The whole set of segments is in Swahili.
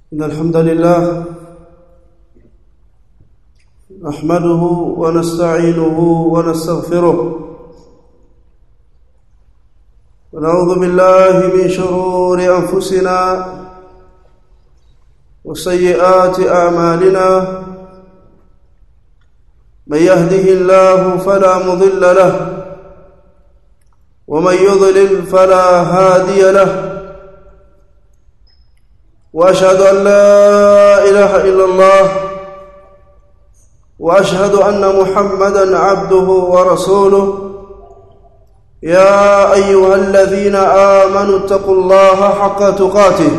إن الحمد لله نحمده ونستعينه ونستغفره ونعوذ بالله من شرور أنفسنا وسيئات أعمالنا من يهده الله فلا مضل له ومن يضلل فلا هادي له واشهد ان لا اله الا الله واشهد ان محمدا عبده ورسوله يا ايها الذين امنوا اتقوا الله حق تقاته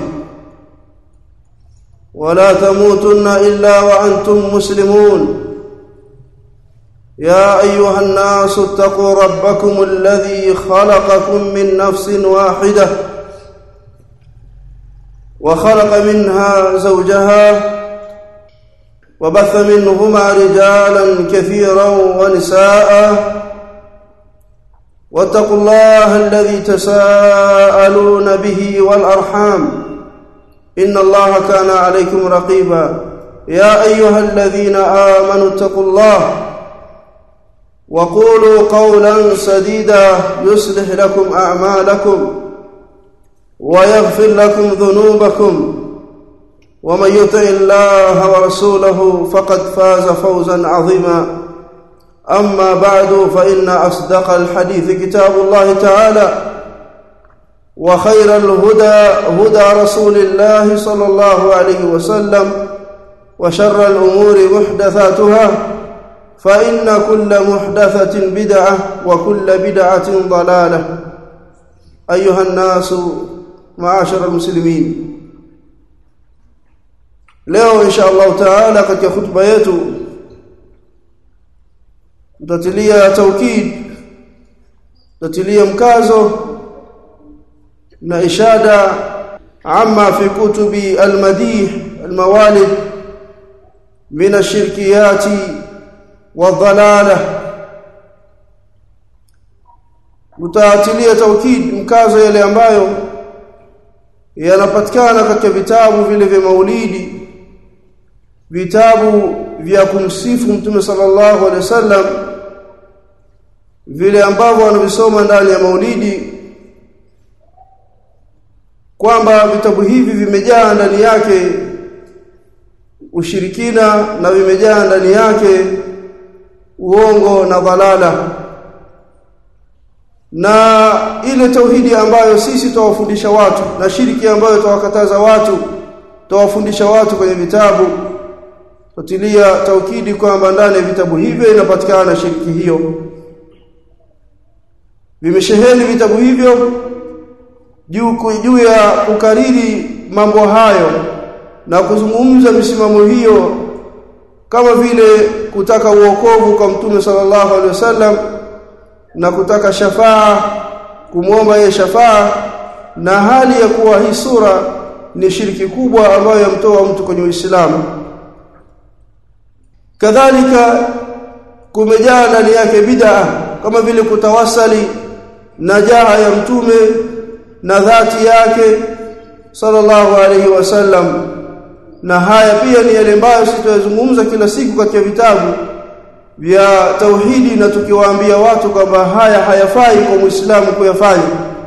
ولا تموتن الا وانتم مسلمون يا ايها الناس اتقوا ربكم الذي خلقكم من نفس واحده وخلق منها زوجها وبث منهما رجالا كثيرا ونساء واتقوا الله الذي تساءلون به والارحام ان الله كان عليكم رقيبا يا ايها الذين امنوا اتقوا الله وقولوا قولا سديدا يصلح لكم اعمالكم ويغفر لكم ذنوبكم ومن يطع الله ورسوله فقد فاز فوزا عظيما اما بعد فان اصدق الحديث كتاب الله تعالى وخير الهدى هدى رسول الله صلى الله عليه وسلم وشر الامور محدثاتها فإن كل محدثة بدعة وكل بدعة ضلالة أيها الناس معاشر المسلمين leo insha Allah taala katika hutuba yetu tutatilia taukid tutatilia mkazo na ishada amma fi kutubi almadih almawalid min ashirkiyati wadhalala mtaatilia taukid mkazo yale ambayo yanapatikana katika vitabu vile vya maulidi vitabu vya kumsifu mtume sallallahu alaihi wasallam vile ambavyo wanavisoma ndani ya maulidi kwamba vitabu hivi vimejaa ndani yake ushirikina na vimejaa ndani yake uongo na dhalala na ile tauhidi ambayo sisi tuwafundisha watu na shiriki ambayo tuwakataza watu tuwafundisha watu kwenye vitabu tutilia taukidi kwamba ndani ya vitabu hivyo inapatikana shiriki hiyo vimesheheni vitabu hivyo juu juu ya kukariri mambo hayo na kuzungumza misimamo hiyo kama vile kutaka uokovu kwa mtume sallallahu alaihi wasallam na kutaka shafaa kumwomba yeye shafaa na hali ya kuwa hii sura ni shiriki kubwa ambayo yamtoa mtu kwenye Uislamu kadhalika kumejaa ndani yake bid'a kama vile kutawasali na jaha ya mtume na dhati yake sallallahu alaihi wasallam na haya pia ni yale ambayo sitazungumza kila siku katika vitabu vya tauhidi na tukiwaambia watu kwamba haya hayafai kwa Muislamu kuyafanya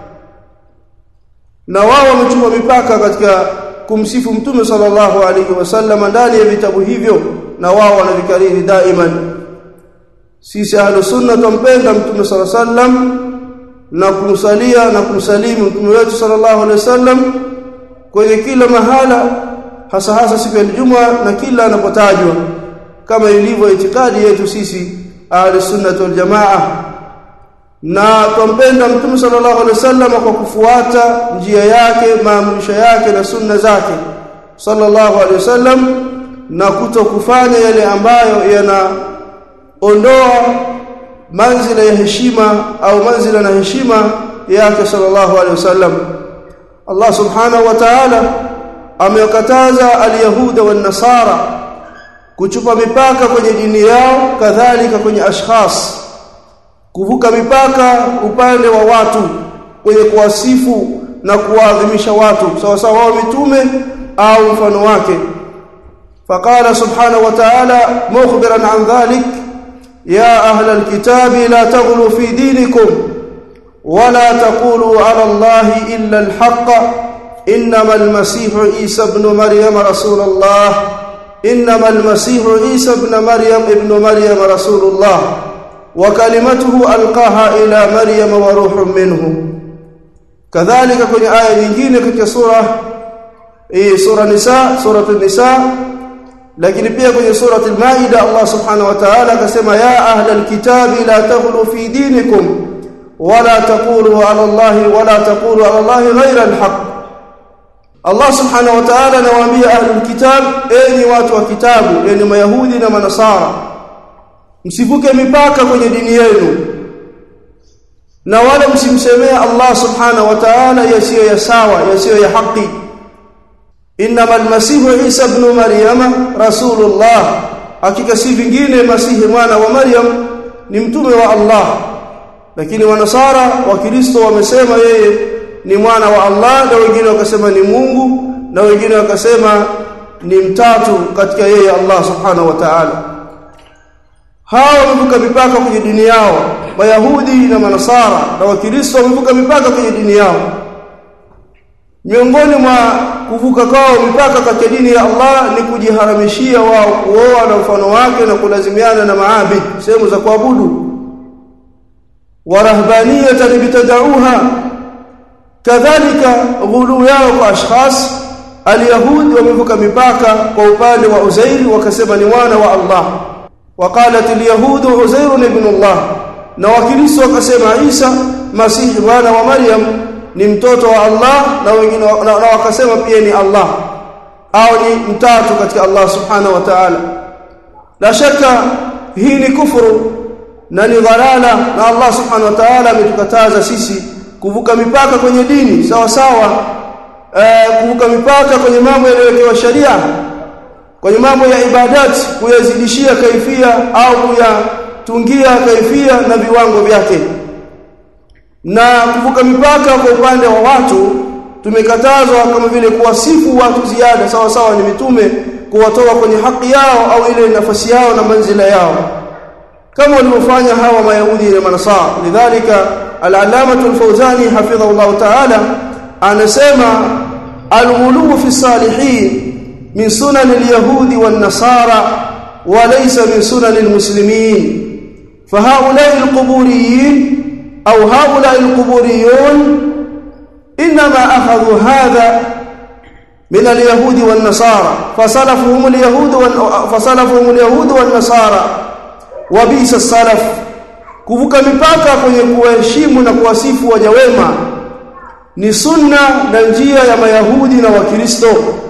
na wao wamechupa mipaka katika kumsifu mtume sallallahu alaihi wasallam ndani ya vitabu hivyo na wao wanavikariri daiman sisi ahlus sunna tumpenda mtume sallallahu alaihi wasallam na kumsalia na kumsalimu mtume wetu sallallahu alaihi wasallam kwenye kila mahala hasa hasa siku ya Ijumaa na kila anapotajwa kama ilivyo itikadi yetu sisi ahli sunnah wal jamaa na tumpenda mtume sallallahu alaihi wasallam kwa kufuata njia yake maamrisho yake na sunna zake sallallahu alaihi wasallam na kuto kufanya yale ambayo yanaondoa manzila ya heshima au manzila na heshima yake sallallahu alaihi wasallam Allah subhanahu wa ta'ala amewakataza alyahuda wan nasara kuchupa mipaka kwenye dini yao kadhalika kwenye ashkhas kuvuka mipaka upande wa watu kwenye kuwasifu na kuwaadhimisha watu sawa sawa wao mitume au mfano wake فقال سبحانه وتعالى مخبرا عن ذلك يا أهل الكتاب لا تغلوا في دينكم ولا تقولوا على الله إلا الحق إنما المسيح عيسى ابن مريم رسول الله إنما المسيح عيسى ابن مريم ابن مريم رسول الله وكلمته ألقاها إلى مريم وروح منه كذلك كن آية nyingine katika sura hii sura nisa suratul nisa lakini pia kwenye surati al-maida Allah subhanahu wa ta'ala akasema ya ahlal kitabi la taghlu fi dinikum wala taqulu ala Allah wala taqulu ala Allah ghayra al-haq Allah subhanahu wa ta'ala anawaambia ahlul kitab enyi watu wa kitabu enyi mayahudi na manasara msivuke mipaka kwenye dini yenu na wala msimsemee Allah subhanahu wa ta'ala yasiyo ya sawa yasiyo ya haki inma almasihu isa ibn maryama rasulullah hakika si vingine masihi mwana wa maryam ni mtume wa Allah lakini wanasara wa kristo wamesema yeye ni mwana wa Allah na wengine wakasema ni Mungu na wengine wakasema ni mtatu katika yeye Allah subhanahu wa ta'ala hawa wamevuka mipaka kwenye dini yao mayahudi na manasara na wakristo wamevuka mipaka kwenye dini yao miongoni mwa kuvuka kwao mipaka katika dini ya Allah ni kujiharamishia wao kuoa na mfano wake na kulazimiana na maabid sehemu za kuabudu warahbaniyatan bitadauha kadhalika ghulu yao kwa ashkhas alyahudi wamevuka mipaka kwa upande wa Uzairi wakasema ni mwana wa Allah waqalat alyahud Uzair ibn Allah na wakristo wakasema Isa masihi mwana wa Maryam ni mtoto wa Allah na wengine na, na wakasema pia ni Allah au ni mtatu katika Allah subhanahu wa ta'ala la shaka hii ni kufuru na ni dhalala na Allah subhanahu wa ta'ala ametukataza sisi kuvuka mipaka kwenye dini sawa sawa eh, kuvuka mipaka kwenye mambo yaliyowekewa sharia kwenye mambo ya ibadati kuyazidishia kaifia au kuyatungia kaifia na viwango vyake na kuvuka mipaka kwa upande wa watu tumekatazwa kama vile kuwasifu watu ziada sawa sawa ni mitume kuwatoa kwenye haki yao au ile nafasi yao na manzila yao kama walivyofanya hawa mayahudi na manasara lidhalika al-allamah al-fawzani hafidhahu ta'ala anasema al-ghulu fi salihin min sunan al-yahudi wan-nasara wa laysa min sunan al-muslimin فهؤلاء القبوريين أو هؤلاء القبوريون إنما أخذوا هذا من اليهود والنصارى فسلفهم اليهود فسلفهم اليهود والنصارى وبئس السلف kuvuka mipaka kwenye kuheshimu na kuwasifu waja wema ni sunna na njia ya mayahudi na wakristo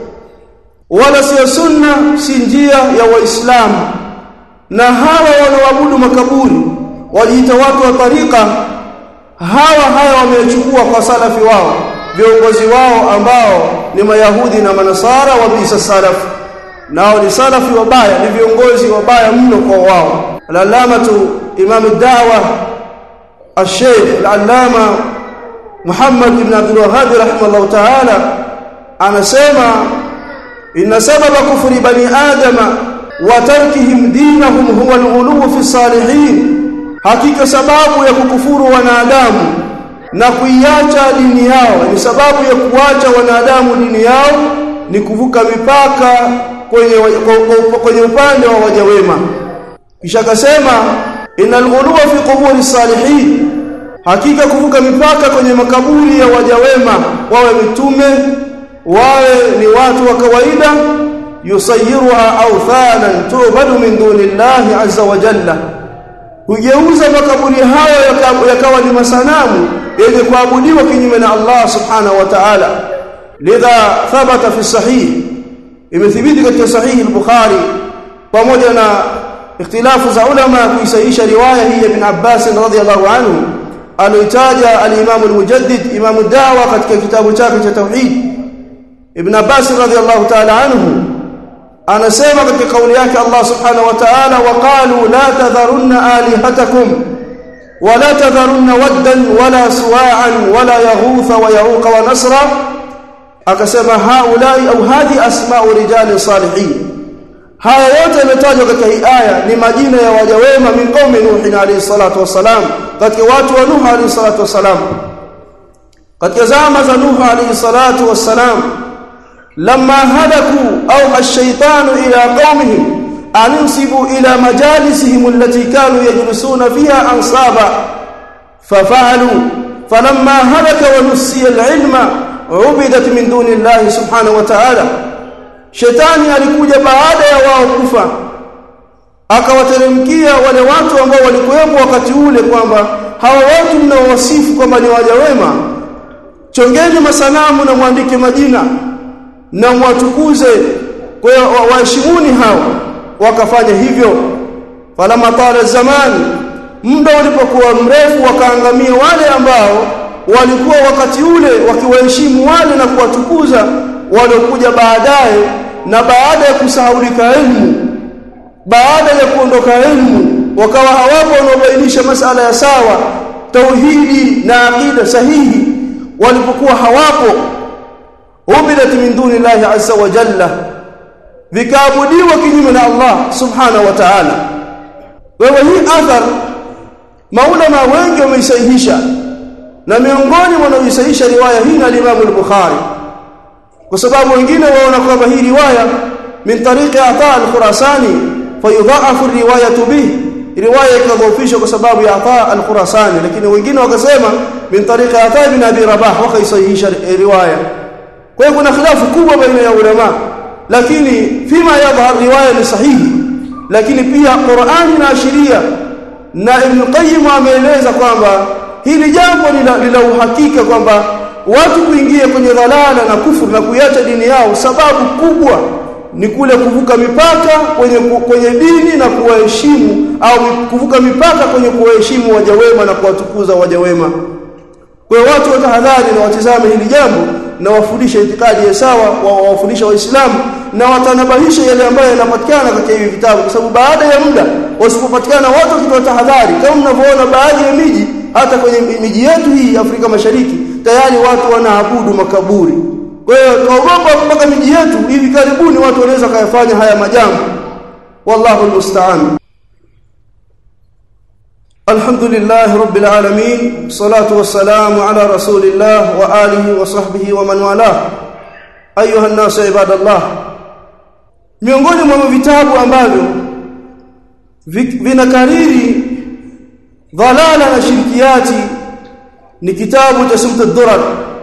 wala sio sunna si njia ya waislamu na hawa wanaoabudu makaburi waliita watu wa tarika hawa haya wamechukua kwa salafi wao viongozi wao ambao ni mayahudi na manasara wa bisa salaf nao ni salafi wabaya ni viongozi wabaya mno kwa wao al-allamatu imam ad-da'wa al-sheikh al-allama Muhammad ibn Abdul Wahhab rahimahullah ta'ala anasema inna sababa kufri bani adama wa tarkihim dinahum huwa al-ghuluw fi salihin hakika sababu ya kukufuru wanadamu na kuiacha dini yao ni sababu ya kuacha wanadamu dini yao ni kuvuka mipaka kwenye kwenye upande wa waja wema kisha akasema innal ghuluwa fi quburi salihin hakika kuvuka mipaka kwenye makaburi ya waja wema wawe mitume wawe ni watu wa kawaida yusayiruha awthanan tubadu min dunillahi azza wa jalla hugeuza makaburi hayo yakawa ni masanamu yenye kuabudiwa kinyume na Allah subhanahu wa ta'ala lidha thabata fi sahih imethibiti katika sahih al-bukhari pamoja na ikhtilafu za ulama kuisahihisha riwaya hii ya ibn Abbas radhiyallahu anhu aloitaja al-Imam al-Mujaddid Imam ad-Da'wa katika kitabu chake cha tauhid ibn Abbas radhiyallahu ta'ala anhu anasema katika kauli yake Allah subhanahu wa ta'ala waqalu la tadharunna alihatakum wala tadharunna waddan wala suwa'an wala yaghutha wa yauqa wa nasra akasema haulai au hadhi asma'u rijali salihin haya yote yametajwa katika hii aya ni majina ya waja wema min qaumi nuh alayhi salatu wassalam katika watu wa nuh alayhi salatu wassalam katika zama za nuh alayhi salatu wassalam lamma halaku au ash-shaytanu ila qaumihim an insibu ila majalisihim allati kanu yajlisuna fiha ansaba fafa'alu falamma halaka wa nusiya al-ilma ubidat min duni Allah subhanahu wa ta'ala shetani alikuja baada ya wao kufa akawateremkia wale watu ambao walikuwepo wakati ule kwamba hawa watu mnaowasifu kwamba ni waja wema chongeni masanamu na mwandike majina na mwatukuze kwa hiyo waheshimuni hao wakafanya hivyo falama tala zamani muda ulipokuwa mrefu wakaangamia wale ambao walikuwa wakati ule wakiwaheshimu wale na kuwatukuza waliokuja baadaye na baada ya kusahaulika elimu baada ya kuondoka elimu wakawa hawapo wanaobainisha masala ya sawa tauhidi na aqida sahihi walipokuwa hawapo ubidat min duni llahi azza wa jalla vikaabudiwa kinyume na Allah subhanahu wa ta'ala wewe hii athar maulama wengi wameisahihisha na miongoni wanaoisahihisha riwaya hii na Imam al-Bukhari kwa sababu wengine waona kwamba hii riwaya min tariqi Ata al-Khurasani fayudha'afu riwayatu bih riwaya ikadhoofishwa kwa sababu ya Ata al-Khurasani lakini wengine wakasema min tariqi Ata ibn Abi Rabah wakaisahihisha riwaya kwa hiyo kuna khilafu kubwa baina ya ulama lakini fima yadhhar riwaya ni sahihi lakini pia Qur'ani inaashiria na Ibn Qayyim ameeleza kwamba hili jambo lina uhakika kwamba watu kuingia kwenye dhalala na kufuru na kuiacha dini yao sababu kubwa ni kule kuvuka mipaka kwenye kwenye dini na kuwaheshimu au kuvuka mipaka kwenye kuwaheshimu waja wema na kuwatukuza waja wema kwa hiyo watu watahadhari na watizame hili jambo na wafundishe itikadi ya sawa wawafundisha waislamu na watanabahisha yale ambayo yanapatikana katika hivi vitabu kwa sababu baada ya muda wasipopatikana watu wakitoa tahadhari kama mnavyoona baadhi ya miji hata kwenye miji yetu hii Afrika Mashariki tayari watu wanaabudu makaburi kwa hiyo tuogopa mpaka miji yetu hivi karibuni watu wanaweza kuyafanya haya majambo wallahu almusta'an الحمد لله رب العالمين صلاة والسلام على رسول الله وآله وصحبه ومن والاه أيها الناس عباد الله miongoni mwa vitabu ambavyo vinakariri dhalala na shirkiati ni kitabu cha Sumta Durar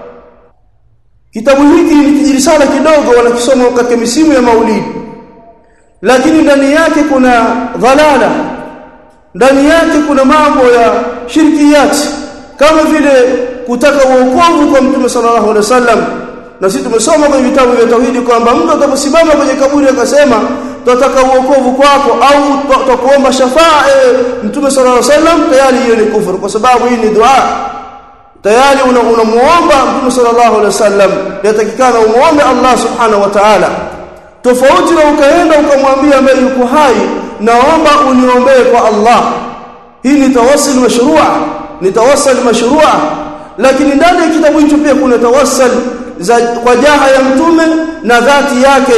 kitabu hiki ni kijirisala kidogo wanakisoma katika misimu ya maulidi lakini ndani yake kuna dhalala ndani yake kuna mambo ya shirkiyati kama vile kutaka uokovu kwa mtume sallallahu alaihi wasallam na sisi tumesoma kwenye vitabu vya tauhidi kwamba mtu atakaposimama kwenye kaburi akasema tunataka uokovu kwako au tutakuomba shafaa e, mtume sallallahu alaihi wasallam tayari hiyo ni kufuru kwa sababu hii ni dua tayari unamuomba una mtume sallallahu alaihi wasallam yatakikana umuombe Allah subhanahu wa ta'ala tofauti na ukaenda ukamwambia ambaye yuko hai naomba uniombee kwa Allah hii ni tawassul mashrua ni tawassul mashrua lakini ndani ya kitabu hicho pia kuna tawassul za kwa jaha ya mtume na dhati yake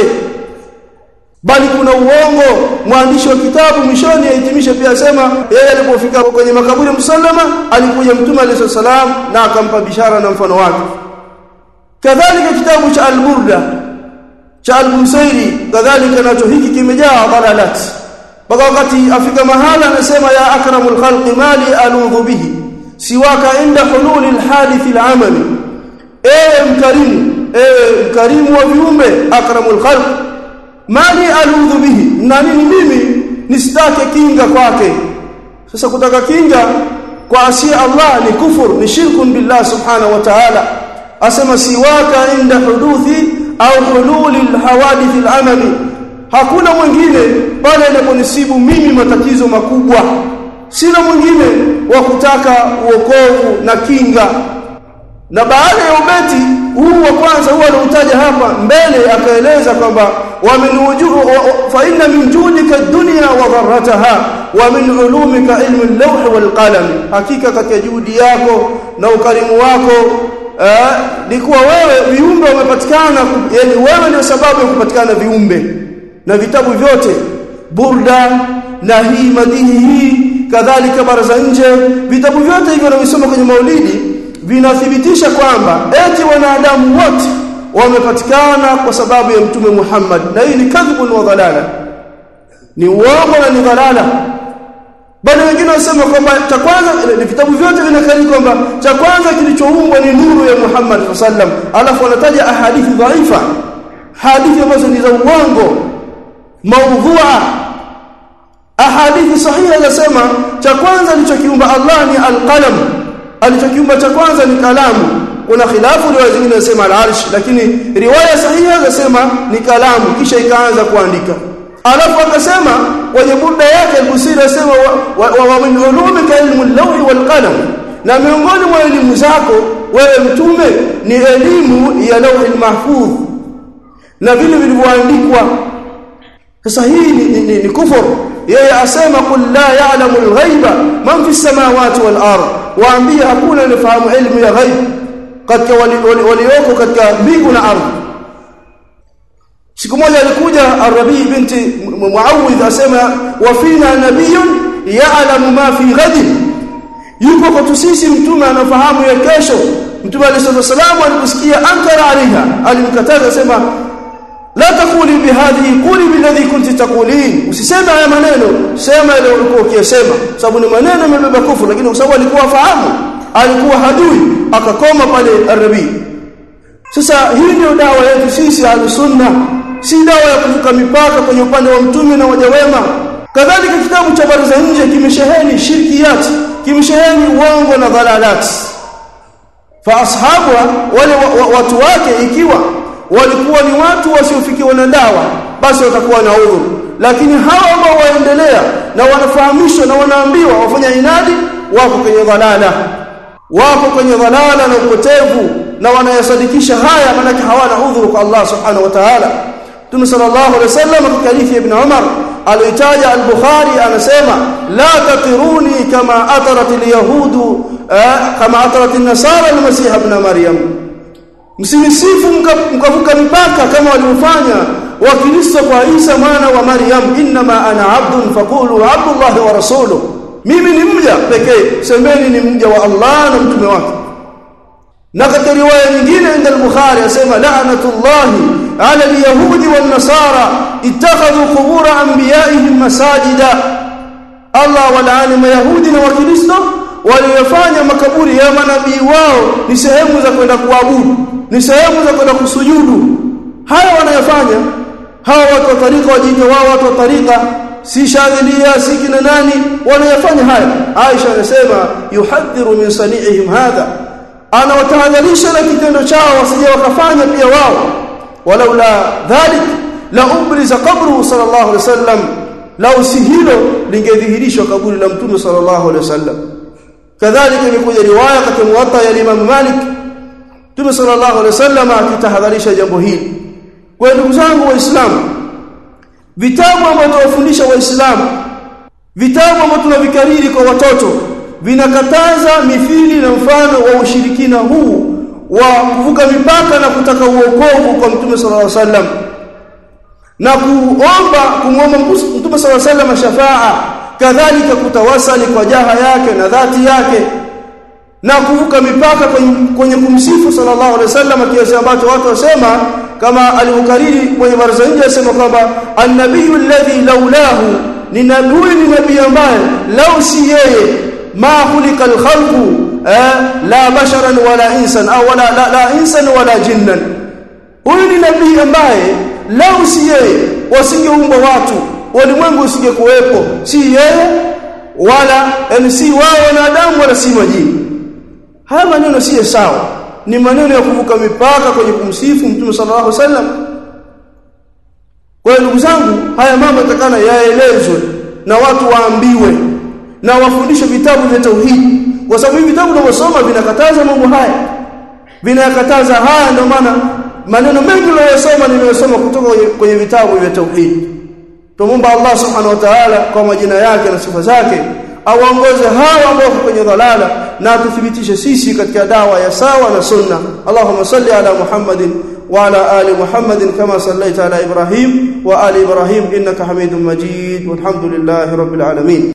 bali kuna uongo mwandishi wa kitabu mwishoni ahitimisha pia asema yeye alipofika kwenye makaburi ya msallama alikuja mtume alayhi salam na akampa bishara na mfano wake kadhalika kitabu cha al-burda cha al-busairi kadhalika nacho hiki kimejaa dalalat mpaka wakati afika mahala anasema ya akramul khalqi mali aludhu bihi siwaka inda hululi alhadith alamali ewe mkarimu ewe mkarimu wa viumbe akramul khalq mali aludhu bihi na nini mimi nisitake kinga kwake sasa kutaka kinga kwa asia Allah ni kufur ni shirkun billah subhanahu wa ta'ala asema siwaka inda huduthi au hululi alhawadith alamali hakuna mwingine pale inaponisibu mimi matatizo makubwa sina mwingine wa kutaka uokovu na kinga na baada ya ubeti huu wa kwanza huwa anautaja hapa mbele akaeleza kwamba wa min fa inna min judika dunya wa dharrataha wa min ulumika ilmu al-lawh wal qalam hakika katika juhudi yako na ukarimu wako eh, ni kuwa wewe viumbe wamepatikana yani wewe ndio sababu ya kupatikana viumbe na vitabu vyote burda na hii madihi hii kadhalika bara za nje vitabu vyote hivyo navisoma kwenye maulidi vinathibitisha kwamba eti wanadamu wote wamepatikana kwa sababu ya mtume Muhammad na hii ni kadhibun wa dhalala ni uongo na ni dhalala bali wengine wasema kwamba cha kwanza ni vitabu vyote vinakariri kwamba cha kwanza kilichoumbwa ni nuru ya Muhammad sallam alafu wanataja ahadithi dhaifa hadithi ambazo ni za uongo maudhua ahadithi sahiha zinasema cha kwanza alichokiumba Allah ni alqalam alichokiumba cha kwanza ni kalamu kuna khilafu riwaya zingine zinasema al-arsh lakini riwaya sahiha zinasema ni kalamu kisha ikaanza kuandika alafu akasema kwenye burda yake al-Busiri asema wa, wa, wa min ulumika ilmu al-lawh wal qalam na miongoni mwa elimu zako wewe mtume ni elimu ya lawh al-mahfudh na vile vilivyoandikwa sasa hii ni, ni, ni, ni kufuru yeye asema kul la ya'lamu al-ghaiba man fi samawati wal ard waambie hakuna anayefahamu elimu ya ghaib katika walioko katika mbingu na ardhi siku moja alikuja Arabi binti Muawidh asema wa fina nabiyyun ya'lamu ma fi ghadin yupo kwetu sisi mtume anafahamu ya kesho mtume alayhi salamu aliposikia ankara alaiha alimkataza asema la takuli bihadhihi quli billadhi kunti taqulin usiseme haya maneno sema ile ulikuwa ukiyasema sababu ni maneno yamebeba kufuru lakini kwa sababu alikuwa fahamu alikuwa hadui akakoma pale arabi sasa hii ndio dawa yetu sisi ahlusunna si dawa ya kuvuka mipaka kwenye upande wa mtume na waja wema kadhalika kitabu cha habari za nje kimesheheni shirkiyat kimesheheni uongo na dhalalat fa ashabwa wale wa, wa, watu wake ikiwa walikuwa ni watu wasiofikiwa na dawa basi watakuwa na udhuru lakini hawa ambao waendelea na wanafahamishwa na wanaambiwa wafanya inadi wako kwenye dhalala wako kwenye dhalala na upotevu na wanayasadikisha haya maana hawana udhuru kwa Allah subhanahu wa ta'ala Mtume sallallahu alaihi wasallam katika hadithi ibn Umar alitaja al-Bukhari anasema la tatiruni kama atarat al-yahudu kama atarat an-nasara al-masih ibn Maryam msimisifu mkavuka mipaka kama waliofanya wakristo kwa Isa mwana wa Maryam inma ana abdun faqulu abdullah wa rasuluhu mimi ni mja pekee semeni ni mja wa Allah na mtume wake na katika riwaya nyingine inda al-Bukhari asema la'natullahi ala al-yahudi wan-nasara ittakhadhu qubur anbiya'ihim masajida Allah walaani mayahudi na wakristo waliofanya makaburi ya manabii wao ni sehemu za kwenda kuabudu ni sehemu za kwenda kusujudu haya wanayofanya hawa watu wa tarika wajiita wao watu wa tarika si shadhilia si kina nani wanayofanya haya Aisha anasema yuhadhiru min sani'ihim hadha anawatahadharisha na kitendo chao wasije wakafanya pia wao walaula dhalik la ubriza qabru sallallahu alaihi wasallam lau si hilo lingedhihirishwa kaburi la mtume sallallahu alaihi wasallam kadhalika imekuja riwaya katika muwatta ya Imam Malik Mtume sallallahu alaihi wasallam akitahadharisha jambo hili kwa ndugu zangu waislamu vitabu ambavyo tunawafundisha waislamu vitabu ambavyo tunavikariri kwa watoto vinakataza mithili na mfano wa ushirikina huu wa kuvuka mipaka na kutaka uokovu kwa Mtume sallallahu alaihi wasallam na kuomba kumwomba Mtume sallallahu alaihi wasallam shafaa kadhalika kutawasali kwa jaha yake na dhati yake na kuvuka mipaka kwenye, kwenye kumsifu sallallahu alaihi wasallam kiasi ambacho watu wasema kama alivyokariri kwenye baraza nje asema kwamba annabiyyu alladhi laulahu ni nabii ni nabii ambaye lau si yeye ma khulika alkhalqu eh, la basharan wala insan au wala la, la insan wala jinnan huyu ni nabii ambaye lau si yeye wasingeumbwa watu walimwengu usingekuwepo si yeye wala yani si wao wanadamu wala si majini haya maneno si sawa ni maneno ya kuvuka mipaka kwenye kumsifu mtume sallallahu alaihi wasallam kwa ndugu zangu haya mambo yatakana yaelezwe na watu waambiwe na wafundishwe vitabu vya tauhidi kwa sababu hivi vitabu tunavyosoma vinakataza mambo haya vinakataza haya ndio maana maneno mengi niliyosoma nimeyasoma kutoka kwenye, kwenye vitabu vya tauhidi tumomba Allah subhanahu wa ta'ala kwa majina yake na sifa zake awaongoze hawa ambao kwenye dhalala na tuthibitishe sisi katika dawa ya sawa na sunna Allahumma salli ala Muhammadin wa ala ali Muhammadin kama sallaita ala Ibrahim wa ali Ibrahim innaka Hamidum Majid walhamdulillahi rabbil alamin